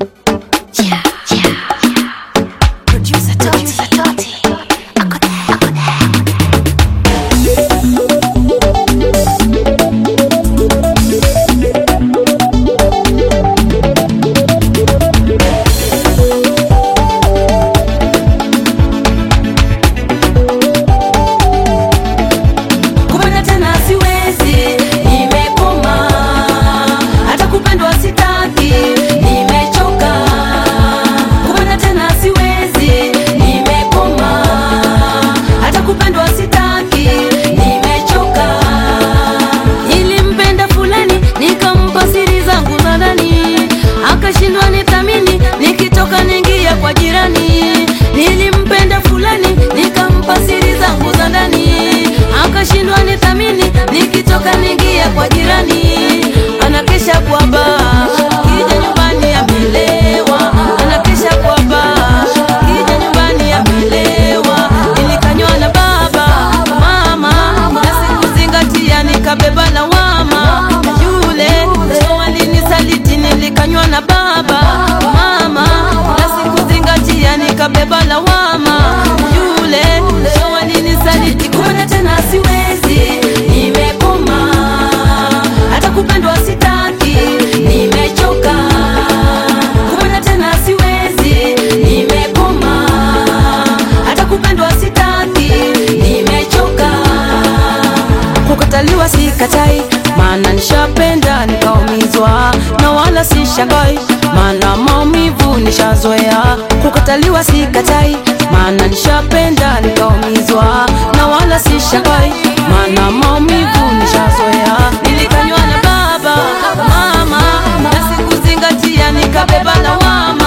Producer Toti. Ako there, ako there. kupenda tena siwezi, nimekoma. Hata kupendwa sitaki, nimechoka. Kupenda tena siwezi, nimekoma. Hata kupendwa sitaki, nimechoka. Nilimpenda fulani, nikampa siri zangu za ndani, akashindwa nithamini, nikitoka ningia kwa jirani. Nilimpenda fulani, nikampa siri zangu za ndani, akashindwa nithamini, nikitoka ningia kwa jirani. Anakesha kwa baa, kija nyumbani amelewa, anakesha kwa baa, kija nyumbani amelewa. Nilikanywa na baba mama, na sikuzingatia, nikabeba lawama. Yule so alinisaliti, nilikanywa na baba mama, na sikuzingatia, nikabeba lawama. Yule so alinisaliti, kupenda tena siwezi, nimekoma. Hata kupendwa sitaki, nimechoka. Kupenda tena siwezi, nimekoma. Hata kupendwa sitaki, nimechoka. Kukataliwa sikatai, maana nishapenda nikaumizwa, na wala si shangai, maana maumivu nishazoea. Kukataliwa sikatai, maana nishapenda nikaumizwa, na wala si shangai, maana maumivu nishazoea. Nilikanywa na baba mama, na sikuzingatia, nikabeba lawama.